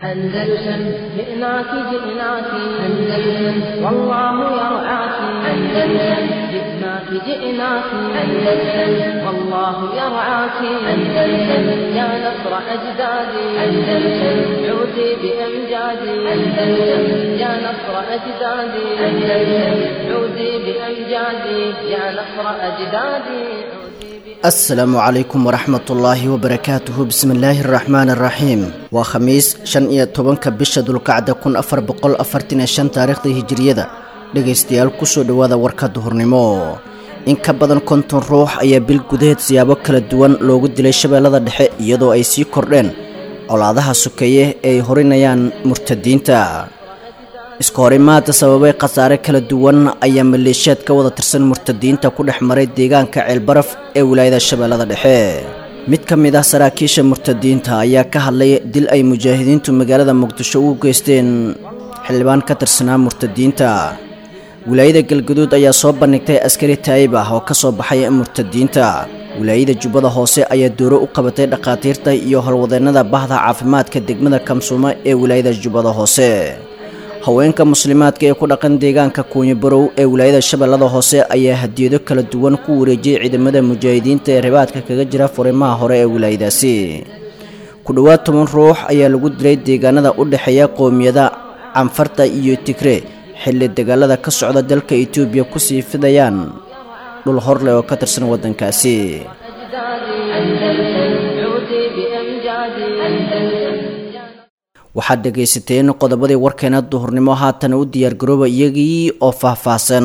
أندلسن جئناك جئناك أندلسن والله يرعاك أندلسن جئناك جئناك أندلسن والله يرعاك أندلسن يا نصر أجدادي أندلسن عودي بأمجادي أندلسن يا نصر أجدادي أندلسن عودي بأمجادي يا نصر أجدادي asalaamu calaykum waraxmatullaahi wabarakaatuhu bismillaahi araxmaan araxiim waa khamiis shan iyo tobanka bisha dulkacda kun afar boqol afartan iyo shan taariikhda hijiriyada dhegaystayaal kusoo dhowaada warka duhurnimo in ka badan konton ruux ayaa bil gudaheed siyaabo kala duwan loogu dilay shabeellada dhexe iyadoo ay sii kordheen colaadaha sokeeye ee ay horinayaan murtadiinta iska horimaada sababay khasaare kala duwan ayaa maleeshiyaad ka wada tirsan murtadiinta ku dhex maray deegaanka ceelbaraf ee wilaayada shabeellada dhexe mid ka mid ah saraakiisha murtadiinta ayaa ka hadlay dil ay mujaahidiintu magaalada muqdisho ugu geysteen xildhibaan ka tirsanaa murtadiinta wilaayada galgaduud ayaa soo bandhigtay askari taayib ah oo ka soo baxay murtadiinta wilaayada jubbada hoose ayaa dooro u qabatay dhakhaatiirta iyo howlwadeennada bahda caafimaadka degmada kamsuumo ee wilaayada jubbada hoose haweenka muslimaadka ee ku dhaqan deegaanka kuunyo barow ee wilaayada shabeellada hoose ayaa hadiyado kala duwan ku wareejiyey ciidamada mujaahidiinta ee ribaadka kaga jira furimaha hore ee wilaayadaasi ku dhowaad toban ruux ayaa lagu dilay deegaanada u dhexeeya qoomiyada canfarta iyo tigre xilli dagaalada ka socda dalka etoobiya kusii fidayaan dhul horleh oo ka tirsan waddankaasi waxaad dhegaysateen qodobadii warkeena duhurnimo haatan u diyaargarooba iyagii oo faahfaahsan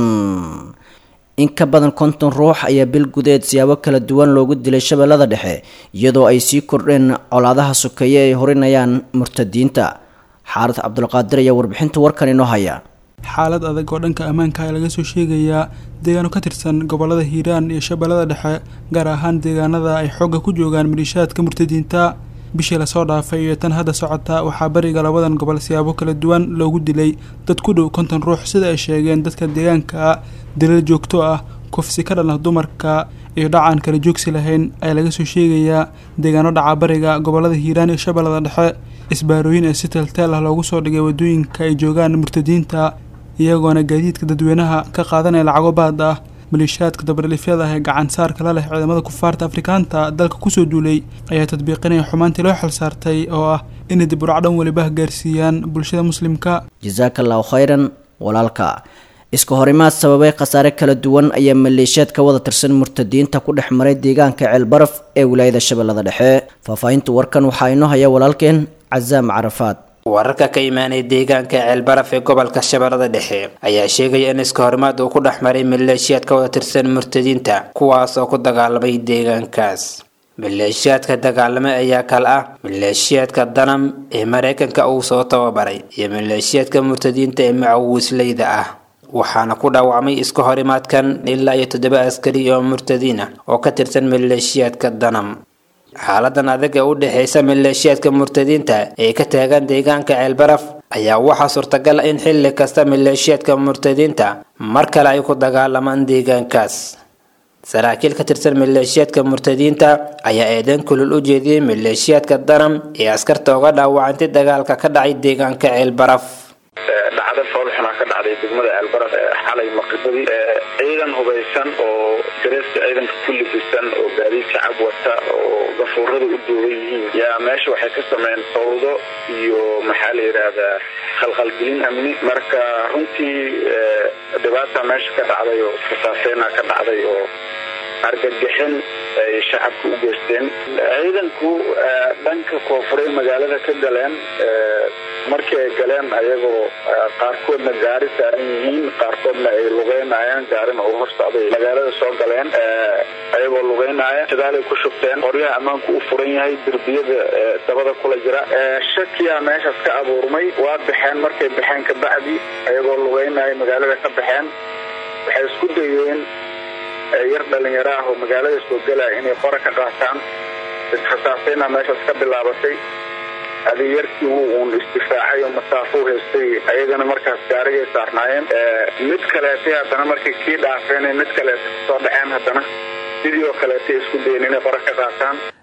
in ka badan konton ruux ayaa bil gudeed siyaabo kala duwan loogu dilay shabeellada dhexe iyadoo ay sii kordheen colaadaha sokeeye ay horinayaan murtadiinta xaarad cabdulqaadir ayaa warbixinta warkan inoo haya xaalad adag oo dhanka ammaanka ayaa laga soo sheegayaa deegaano ka tirsan gobolada hiiraan iyo shabeellada dhexe gaar ahaan deegaanada ay xoogga ku joogaan maliishaadka murtadiinta bishii lasoo dhaafay iyo tan hadda socota waxaa bariga labadan gobol siyaabo kala duwan loogu dilay dad ku dhow konton ruux sida ay sheegeen dadka deegaanka dilal joogto ah kufsi ka dhalna dumarka iyo dhacaan kala joogsi lahayn ayaa laga soo sheegayaa deegaano dhaca bariga gobolada hiiraan iyo shabeellada dhexe isbaarooyin ee si teelteel ah loogu soo dhigay wadooyinka ay joogaan murtadiinta iyagoona gaadiidka dadweynaha ka qaadanaya lacago baad ah maleeshiyaadka dabadhilifyada ah ee gacan saarka la leh ciidamada kufaarta afrikaanta dalka kusoo duulay ayaa tadbiiqinaya xumaantii loo xil saartay oo ah inay dib uracdhan weliba gaarsiiyaan bulshada muslimka jasaaka allahu khayran walaalka iska horimaad sababay khasaare kala duwan ayaa maleeshiyaad ka wada tirsan murtadiinta ku dhex maray deegaanka ceelbaraf ee wilaayada shabeellada dhexe faahfaahinta warkan waxaa inoo haya walaalkeen casaam carafaad wararka ka imaanaya deegaanka ceelbaraf ee gobolka shabeellada dhexe ayaa sheegaya in iska horimaad uu ku dhex maray maleeshiyaad ka wada tirsan murtadiinta kuwaas oo ku dagaalamay deegaankaas maleeshiyaadka dagaalamay ayaa kale ah maleeshiyaadka danam ee mareykanka uu soo tababaray iyo maleeshiyaadka murtadiinta ee macawisleyda ah waxaana ku dhaawacmay iska horimaadkan ilaa iyo toddoba askari oo murtadiin ah oo ka tirsan maleeshiyaadka danam xaaladan adag ee u dhexeysa maleeshiyaadka murtadiinta ee ka taagan deegaanka ceelbaraf ayaa waxaa suurtagal in xilli kasta maleeshiyaadka murtadiinta mar kale ay ku dagaalamaan deegaankaas saraakiil ka tirsan maleeshiyaadka murtadiinta ayaa eedeyn kulul u jeediyey maleeshiyaadka danam ee askarta uga dhaawacantay dagaalka ka dhacay deegaanka ceelbaraf dhacda foolxunaa ka dhacday degmada ceelbaraf xalay maqribadii ciidan hubaysan oo dareeska ciidanka ku libisan oo gaadiid shacab wata oo gafuurada u duuban yihiin yaa meesha waxay ka sameeyeen fawdo iyo maxaa la yidhaahdaa khalkhalgelin amni marka runtii dhibaata meesha ka dhacday oo fasaafeena ka dhacday oo argagixin ay shacabka u geysteen ciidanku dhanka koonfuray magaalada ka galeen markii ay galeen ayagoo qaarkoodna gaari saaran yihiin qaarkoodna ay lugeynayaan gaarina uu hor socday magaalada soo galeen ayagoo lugeynaya shadaalay ku shubteen qoryaha ammaanku u furan yahay derbiyada dabada kula jira shakiyaa meeshaas ka abuurmay waa baxeen markay baxeen kabacdi ayagoo lugeynaya magaalada ka baxeen waxay isku dayeen yar dhalinyaro ah oo magaalada soo gelaya inay qora ka qaataan isfasaafayna meeshaas ka bilaabatay adi yarkii wuu uun isdifaacay oo masaafo haystay ayagana markaas gaarigay saarnaayeen mid kaleetay haddana markay kii dhaafeen mid kaleeta kasoo dhaceen haddana sidii oo kaleetay isku dayen inay qora ka qaataan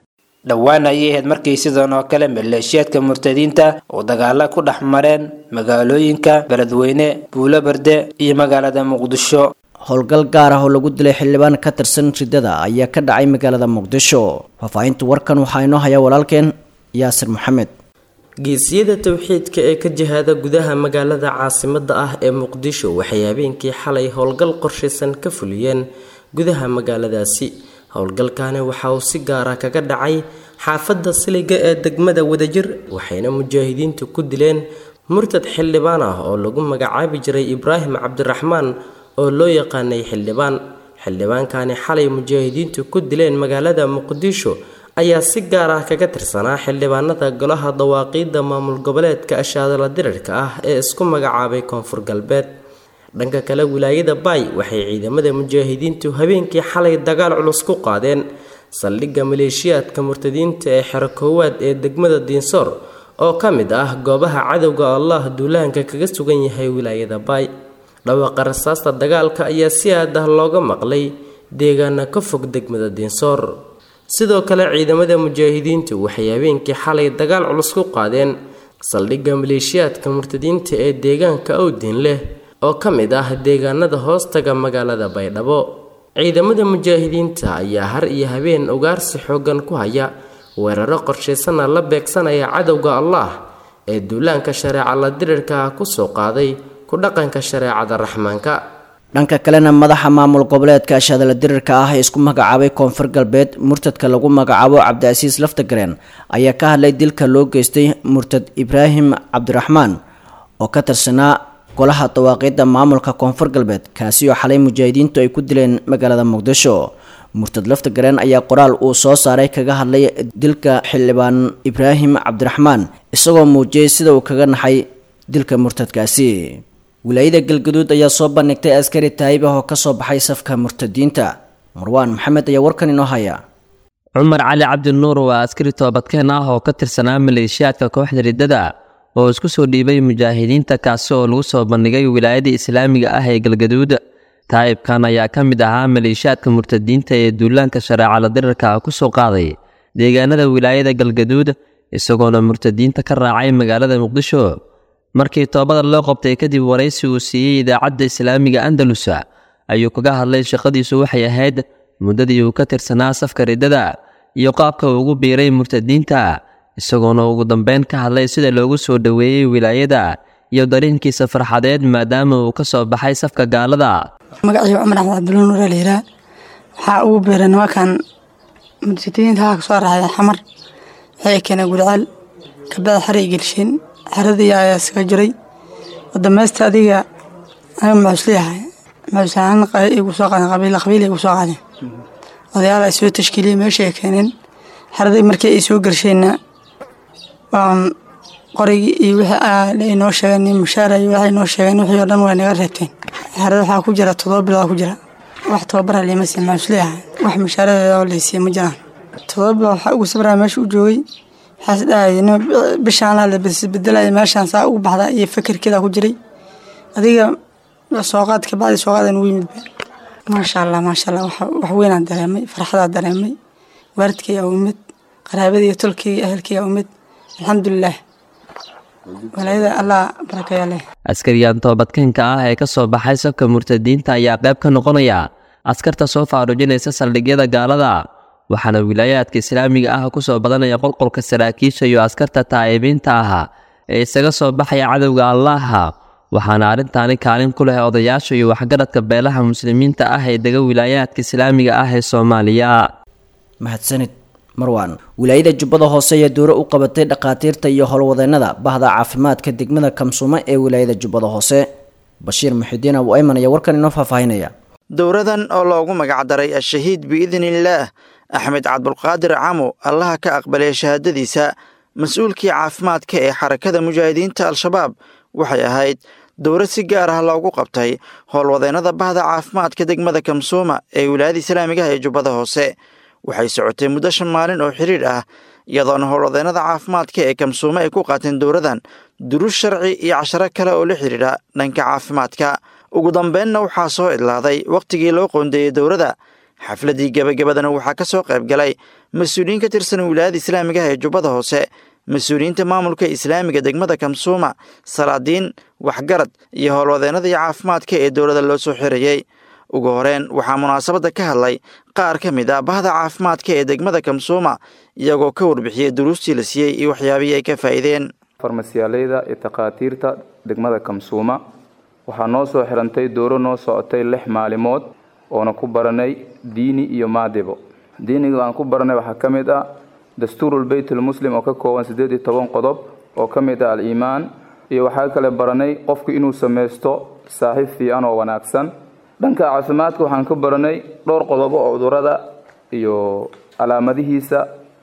dhowaan ayay ahayd markii sidan oo kale maleeshiyaadka murtadiinta oo dagaala ku dhex mareen magaalooyinka beledweyne buulo berde iyo magaalada muqdisho howlgal gaar ah oo lagu dilay xildhibaan ka tirsan ridada ayaa ka dhacay magaalada muqdisho faahfaahinta warkan waxaa inoo haya walaalkeen yaasir maxamed geesiyada towxiidka ee ka jihaada gudaha magaalada caasimada ah ee muqdisho waxay habeenkii xalay howlgal qorshaysan ka fuliyeen gudaha magaaladaasi howlgalkani waxa uu si gaara kaga dhacay xaafadda siliga ee degmada wadajir waxayna mujaahidiintu ku dileen murtad xildhibaan ah oo lagu magacaabi jiray ibraahim cabdiraxmaan oo loo yaqaanay xildhibaan xildhibaankani xalay mujaahidiintu ku dileen magaalada muqdisho ayaa si gaar ah kaga tirsanaa xildhibaanada golaha dawaaqiidda maamul goboleedka ashaadala dirirka ah ee isku magacaabay koonfur galbeed dhanka kale wilaayada baay waxay ciidamada mujaahidiintu habeenkii xalay dagaal culus ku qaadeen saldhigga maleeshiyaadka murtadiinta ee xero koowaad ee degmada diinsoor oo ka mid ah goobaha cadowga allah duulaanka kaga sugan yahay wilaayada baay dhawaqa rasaasta dagaalka ayaa si aad ah looga maqlay deegaana ka fog degmada diinsoor sidoo kale ciidamada mujaahidiintu waxay habeenkii xalay dagaal culus ku qaadeen saldhigga maleeshiyaadka murtadiinta ee deegaanka owdin leh oo ka mid ah deegaanada hoostaga magaalada baydhabo ciidamada mujaahidiinta ayaa har iyo habeen ugaarsi xoogan ku haya weeraro qorshaysana la beegsanaya cadowga allah ee duulaanka shareeca la dirirka kusoo qaaday ku dhaqanka shareecada raxmaanka dhanka kalena madaxa maamul goboleedka ashadala dirirka ah ee isku magacaabay koonfur galbeed murtadka lagu magacaabo cabdicasiis laftagareen ayaa ka hadlay dilka loo geystay murtad ibraahim cabdiraxmaan oo ka tirsanaa golaha dawaaqiidda maamulka koonfur galbeed kaasi oo xalay mujaahidiintu ay ku dileen magaalada muqdisho murtad laftagareen ayaa qoraal uu soo saaray kaga hadlay dilka xildhibaan ibraahim cabdiraxmaan isagoo muujiyey sida uu kaga naxay dilka murtadkaasi wilaayada galgaduud ayaa soo bandhigtay askari taayib ah oo kasoo baxay safka murtadiinta marwaan maxamed ayaa warkan inoo haya cumar cali cabdinuur waa askari toobadkeen ah oo ka tirsanaa maleeshiyaadka kooxda riddada oo isku soo dhiibay mujaahidiinta kaasi oo lagu soo bandhigay wilaayada islaamiga ah ee galgaduud taa'ibkan ayaa ka mid ahaa maleeshiyaadka murtadiinta ee duulaanka shareecala dirirka ku soo qaaday deegaanada wilaayada galgaduud isagoona murtadiinta ka raacay magaalada muqdisho markii toobada loo qabtay kadib waraysi uu siiyey idaacadda islaamiga andalus ayuu kaga hadlay shaqadiisu waxay ahayd muddadii uu ka tirsanaa safka riddada iyo qaabka uu ugu biiray murtadiinta isagoona ugu dambeyn ka hadlay sida loogu soo dhoweeyey wilaayada iyo dareenkiisa farxadeed maadaama uu ka soo baxay safka gaalada magacii cumar axmed cabdulla nuur layidhaa waxaa ugu biiray nimankan murtadiinta haa kasoo raacday xamar waxay keeneen gurcaal kabacdi xaray gelsheen xeradii ayaa isaga jiray wadameysta adiga aniga maxuusleeyahay maxuusahaan igu soo qaadeen qabiil qabiil igu soo qaadeen odayaal ay soo tashkiiliyey meesha ay keeneen xeradii markii ay soo gelsheenna waan qorigii iyo wixii ay noo sheegeen mushaara iyo waxay noo sheegeen wixii oo dhan way naga reebteen xerada waxaa ku jira toddoba bilood ku jira wax tababara liima siin maxuusleeyahay wax mushaaradeeda oo laysiiye ma jiraan toddoba bilood waxaa ugu sabraa meesha u joogay waxaas dhahaya nin bishaan la beddelaya meeshaan saa ugu baxda iyo fikirkeeda ku jiray adiga sooqaad ka bacdi sooqaadan ugu yimid maasha allah maasha allah wax weynaan dareemay farxadaa dareemay waalidkayga umid qaraabadii iyo tolkayga ehelkayga umid alxamdulilah walaayada allah barakeeya leh askarigan toobadkeenka ah ee ka soo baxay safka murtadiinta ayaa qayb ka noqonaya askarta soo faarujinaysa saldhigyada gaalada waxaana wilaayaadka islaamiga ah ku soo badanaya qolqolka saraakiisha iyo askarta taa'ibiinta ah ee isaga soo baxaya cadowga allaaha waxaana arrintaani kaalin ku leh odayaasha iyo waxgaradka beelaha muslimiinta ah ee dega wilaayaadka islaamiga ah ee soomaaliya mahadsanid marwan wilaayada jubbada hoose ayaa dooro u qabatay dhakhaatiirta iyo howlwadeennada bahda caafimaadka degmada kamsuumo ee wilaayada jubbada hoose bashiir muxidiin abu ayman ayaa warkan inoo faahfaahinaya dowradan oo loogu magacdaray al-shahiid biidniillaah axmed cabdulqaadir camo allaha ka aqbalay shahaadadiisa mas-uulkii caafimaadka ee xarakada mujaahidiinta al-shabaab waxay ahayd dowrad si gaar ah loogu qabtay howlwadeennada bahda caafimaadka degmada kamsuuma ee wilaayada islaamigaha ee jubbada hoose waxay socotay muddo shan maalin oo xidhiidh ah iyadoona howlwadeennada caafimaadka ee kamsuume ay ku qaateen dowradan duruus sharci iyo casharo kale oo la xidhiidha dhanka caafimaadka ugu dambeynna waxaa soo idlaaday wakhtigii loo qoondeeyey dowladda xafladdii gebagabadana waxaa ka soo qayb galay mas-uuliyiin ka tirsan wilaayada islaamiga ah ee jubbada hoose mas-uuliyiinta maamulka islaamiga degmada kamsuuma salaadiin waxgarad iyo howlwadeennadii caafimaadka ee dowladda loo soo xirayey ugu horeen waxaa munaasabadda ka hadlay qaar ka mid ah bahda caafimaadka ee degmada kamsuuma iyagoo ka warbixiyey duruustii la siiyey iyo waxyaabihii ay ka faa'iideen farmasiyaaleyda iyo takhaatiirta degmada kamsuuma waxaa noo soo xirantay dooro noo socotay lix maalimood oona ku baranay diini iyo maadibo diiniga aan ku baranay waxaa ka mid ah dastuurul beytulmuslim oo ka kooban siddeed iyo toban qodob oo ka mid ah al-iimaan iyo waxaa kale baranay qofku inuu samaysto saaxiib fiican oo wanaagsan dhanka caafimaadka waxaan ka baranay dhowr qodobo oo cudurada iyo calaamadihiisa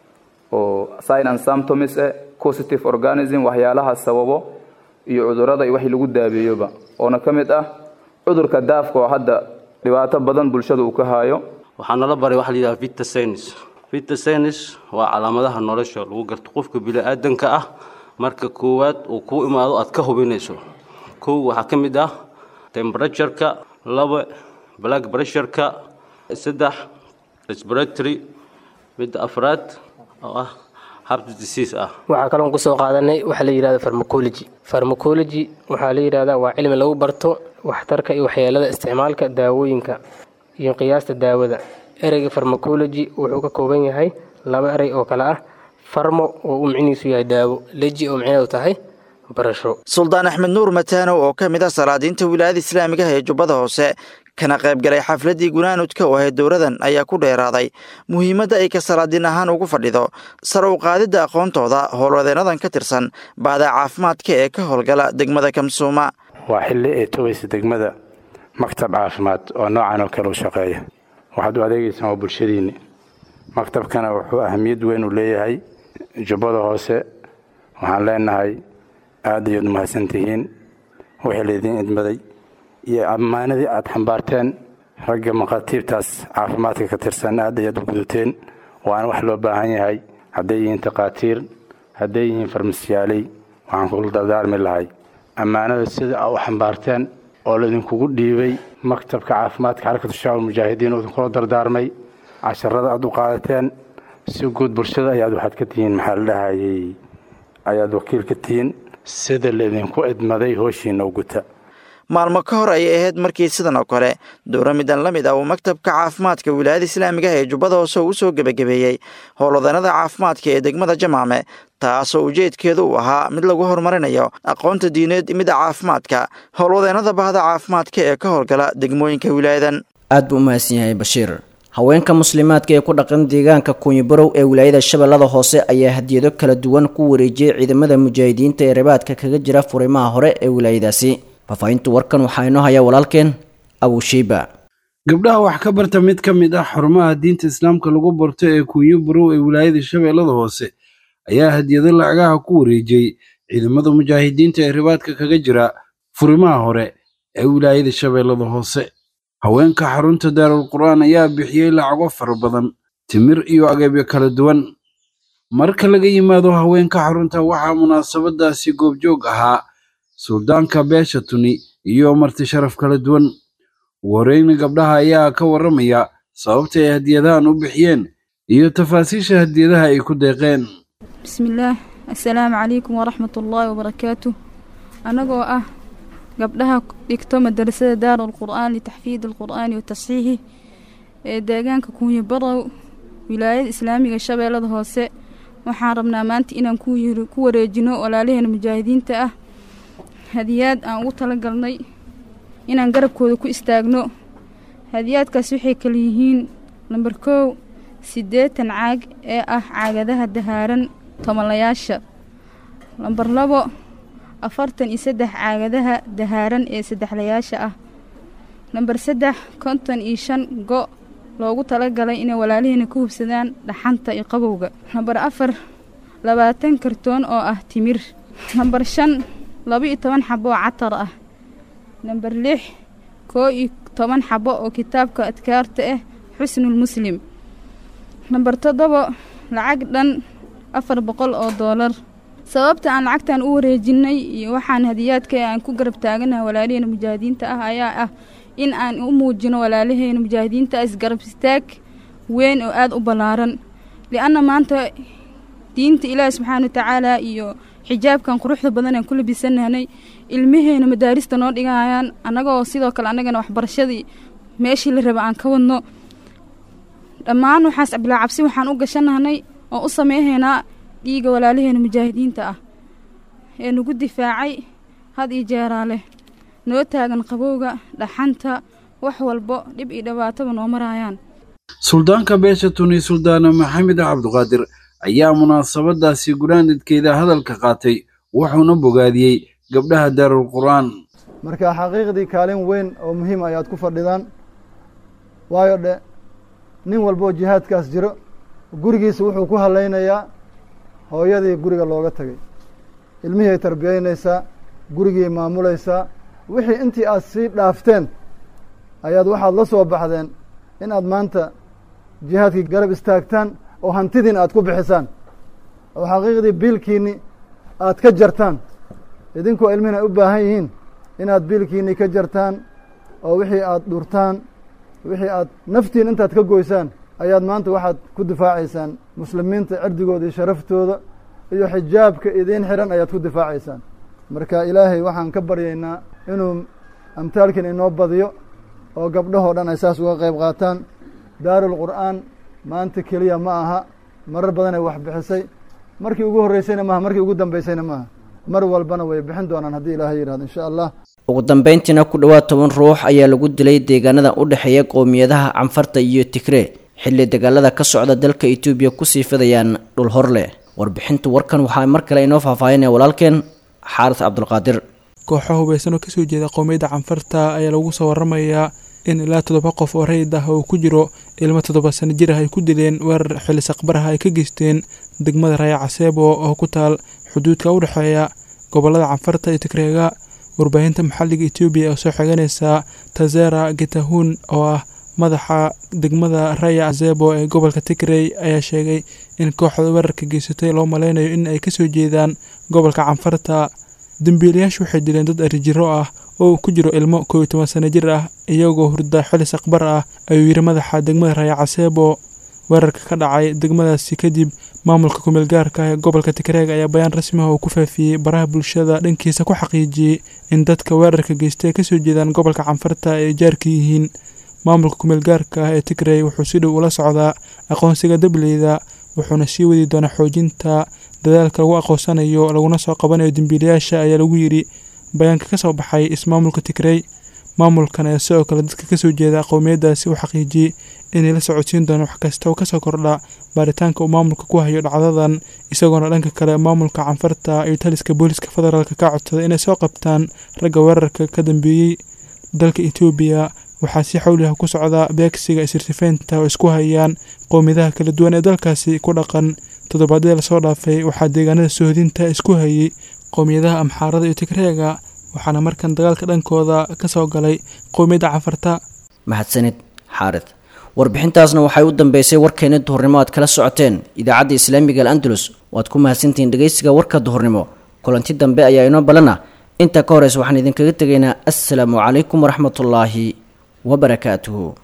oo sign and symptoms eh positive organism waxyaalaha sababo iyo cudurada iyo wixii lagu daabeeyoba oona ka mid ah cudurka daafka oo hadda dhibaato badan bulshada uu ka haayo waxaa nala baray waxa la yidhaha vitasenis vitasenis waa calaamadaha nolosha lagu garto qofka bini-aadanka ah marka koowaad uu kuu imaado aad ka hubinayso kow waxaa ka mid ah temperatureka laba black pressureka saddex respiratory midda afraad oo ah heart disease ah waxaa kaloon kusoo qaadanay waxa la yidhahda farmacology farmacology waxaa la yidhahdaa waa cilmi lagu barto waxtarka iyo waxyeelada isticmaalka daawooyinka iyo qiyaasta daawada ereyga farmacology wuxuu ka kooban yahay laba erey oo kale ah farmo oo uu micnihiisu yahay daawo leji oo micneedu tahay barasho suldaan axmed nuur mataanow oo ka mid ah salaadiinta wilaayada islaamiga ah ee jubbada hoose kana qaybgalay xafladdii gunaanudka oo ahayd dowladan ayaa ku dheeraaday muhiimadda ay ka salaadiin ahaan ugu fadhido sare u qaadidda aqoontooda howlwadeennadan ka tirsan baada caafimaadka ee ka howlgala degmada kamsuuma waa xilli ay togaysa degmada maktab caafimaad oo noocan oo kale u shaqeeya waxaad u adeegaysaan waa bulshadiinni maktabkana wuxuu ahamiyad weyn u leeyahay jubbada hoose waxaan leenahay aad ayaad umahadsan tihiin wixii laydiin idmaday iyo ammaanadii aad xambaarteen ragga maqaatiibtaas caafimaadka ka tirsan aad ayaad u gudateen waana wax loo baahan yahay hadday yihiin takhaatiir hadday yihiin farmasiyaaley waxaan kula dardaarmi lahay ammaanada sida aa u xambaarteen oo laydinkugu dhiibay maktabka caafimaadka xarakatu shacaab mujaahidiin oo idinkula dardaarmay casharada aad u qaadateen si guud bulshada ayaad waxaad ka tihiin maxaa la dhahayey ayaad wakiil ka tihiin sida laydinku idmaday hooshiina u guta maalmo ka hor ayay ahayd markii sidan oo kale dowra midan la mid ah uu maktabka caafimaadka wilaayada islaamiga ah ee jubbada hoose uu soo gebagabeeyey howlwadeenada caafimaadka ee degmada jamaame taasoo ujeedkeedu uu ahaa mid lagu horumarinayo aqoonta diineed midda caafimaadka howlwadeenada bahda caafimaadka ee ka howlgala degmooyinka wilaayadan aad buu u mahadsan yahay bashiir haweenka muslimaadka ee ku dhaqan deegaanka kuunyibarow ee wilaayada shabeellada hoose ayaa hadiyado kala duwan ku wareejiyey ciidamada mujaahidiinta ee ribaadka kaga jira furimaha hore ee wilaayadaasi faahfaahinta warkan waxaa inoo hayaa walaalkeen abushiiba gabdhaha wax ka barta mid ka mid ah xarumaha diinta islaamka lagu barto ee kuunyo barow ee wilaayada shabeellada hoose ayaa hadiyado lacagaha ku wareejiyey ciidamada mujaahidiinta ee ribaadka kaga jira furimaha hore ee wilaayada shabeellada hoose haweenka xarunta daarul qur'aan ayaa bixiyey lacago fara badan timir iyo agabyo kala duwan marka laga yimaado haweenka xarunta waxaa munaasabadaasi goobjoog ahaa suldaanka beesha tuni iyo marti sharaf kala duwan ugu horeyna gabdhaha ayaa ka warramaya sababta ay hadiyadahan u bixiyeen iyo tafaasiisha hadiyadaha ay ku deeqeen bismillaah assalaamu calaykum waraxmatullaahi wabarakaatuh annagoo ah gabdhaha dhigto madarasada daarul qur'aan litaxfiid alqur'aani wa tasxiixi ee deegaanka kuunyo barow wilaayada islaamiga shabeellada hoose waxaan rabnaa maanta inaan ku wareejino walaalaheena mujaahidiinta ah hadiyaad aan ugu talagalnay inaan garabkooda ku istaagno hadiyaadkaas waxay kala yihiin namber kow siddeetan caag ee ah caagadaha dahaaran tomolayaasha lamber labo afartan iyo saddex caagadaha dahaaran ee saddexlayaasha ah namber saddex konton iyo shan go' loogu talagalay inay walaalihiina ku hubsadaan dhaxanta iyo qabowga namber afar labaatan kartoon oo ah timir namber shan laba iyo toban xabo oo catar ah namber lix koo iyo toban xabo oo kitaabka adkaarta ah xusnul muslim namber toddobo lacag dhan afar boqol oo doolar sababta aan lacagtan u wareejinay iyo waxaan hadiyaadka aan ku garab taaganaha walaalaheena mujaahidiinta ah ayaa ah in aan u muujino walaalaheena mujaahidiinta isgarab istaag weyn oo aada u ballaaran lianna maanta diinta ilaahi subxaana watacaala iyo xijaabkan quruxda badan aan ku labisanahnay ilmaheena madaarista noo dhigayaan annagoo sidoo kale annagana waxbarashadii meeshii la raba aan ka wadno dhammaan waxaas bilaa cabsi waxaan u gashanahnay oo u sameehaynaa dhiiga walaalaheena mujaahidiinta ah ee nagu difaacay had iyo jeeraa leh noo taagan qabowga dhaxanta wax walbo dhib iyo dhibaataba noo maraayaan suldaanka beesha tuni suldaana maxamed cabduqaadir ayaa munaasabadaasi guraanidkeeda hadalka qaatay wuxuuna bogaadiyey gabdhaha daarul qur'aan marka xaqiiqdii kaalin weyn oo muhiim ayaad ku fadhidaan waayo dhe nin walboo jihaadkaas jiro gurigiisa wuxuu ku hallaynayaa hooyadii guriga looga tegay ilmihii ay tarbiyaynaysaa gurigii maamulaysaa wixii intii aad sii dhaafteen ayaad waxaad la soo baxdeen inaad maanta jihaadkii garab istaagtaan oo hantidiin aad ku bixisaan oo xaqiiqdii biilkiinni aad ka jartaan idinkoo ilmihin ay u baahan yihiin inaad biilkiinni ka jartaan oo wixii aad dhurtaan wixii aad naftiin intaad ka goysaan ayaad maanta waxaad ku difaacaysaan muslimiinta cirdigooda iyo sharaftooda iyo xijaabka idiin xihan ayaad ku difaacaysaan marka ilaahay waxaan ka baryaynaa inuu amtaalkiin inoo badiyo oo gabdhahoo dhan ay saas uga qayb qaataan daarul qur'aan maanta keliya ma aha marar badanay wax bixisay markii ugu horreysayna maaha markii ugu dambeysayna maaha mar walbana way bixin doonaan haddii ilaahay yidhahdo insha allah ugu dambeyntiina ku dhowaad toban ruux ayaa lagu dilay deegaanada u dhexeeya qowmiyadaha canfarta iyo tigree xilli dagaalada ka socda dalka etoobiya kusii fidayaan dhul horleh warbixinta warkan waxaa mar kale inoo faahfaahinaya walaalkeen xaaris cabdulqaadir kooxo hubeysan oo kasoo jeeda qowmiyadda canfarta ayaa lagu soo waramayaa in ilaa toddoba qof oo rayid ah oo ku jiro ilmo toddoba sano jir ah ay ku dileen weerar xilli saqbaraha ay ka geysteen degmada raya caseebo oo ku taal xuduudka u dhexeeya gobolada canfarta iyo tigreega warbaahinta maxalliga etoobiya oo soo xeganaysa tazera getahun oo ah madaxa degmada raya casebo ee gobolka tigrey ayaa sheegay in kooxda weerarka geysatay loo maleynayo in ay kasoo jeedaan gobolka canfarta dembiilayaashu waxay dileen dad arijiro ah oo ku jiro ilmo koob iyo toban sano jir ah iyagoo hurda xili saqbar ah ayuu yiri madaxa degmada raya caseebo weerarka ka dhacay degmadaasi kadib maamulka kumeel gaarka ah ee gobolka tigreeg ayaa bayaan rasmi ah oo ku faafiyey baraha bulshada dhankiisa ku xaqiijiyey in dadka weerarka geystay ay kasoo jeedaan gobolka canfarta ay jaarka yihiin maamulka kumeel gaarka ah ee tigrey wuxuu si dhow ula socdaa aqoonsiga dableyda wuxuuna sii wadi doonaa xoojinta dadaalka lagu aqoonsanayo laguna soo qabanayo dembiilayaasha ayaa lagu yidhi bayaanka ka soo baxay ismaamulka tigrey maamulkan ayaa sidoo kale dadka kasoo jeeda qowmiyadaasi u xaqiijiyey inay la socodsiin doonaan wax kasta oo kasoo kordha baaritaanka uu maamulka ku hayo dhacdadan isagoona dhanka kale maamulka canfarta iyo taliska booliska federaalk ka codsaday inay soo qabtaan ragga weerarka ka dambeeyey dalka etoobiya waxaa si xawliha ku socda beegsiga isirtifeynta oo isku hayaan qowmiyadaha kala duwan ee dalkaasi ku dhaqan toddobaadyada lasoo dhaafay waxaa deegaanada sohodinta isku hayay qowmiyadaha amxaarada iyo tigreega waxaana markan dagaalka dhankooda ka soo galay qowmiyadda canfarta mahadsanid xaarid warbixintaasna waxay u dambeysay warkeena duhurnimo aad kala socoteen idaacadda islaamiga al andalus waad ku mahadsantihiin dhegeysiga warka duhurnimo kulanti dambe ayaa inoo balana intaa ka horeysa waxaan idinkaga tegaynaa assalaamu calaykum waraxmatullaahi wabarakaatuhu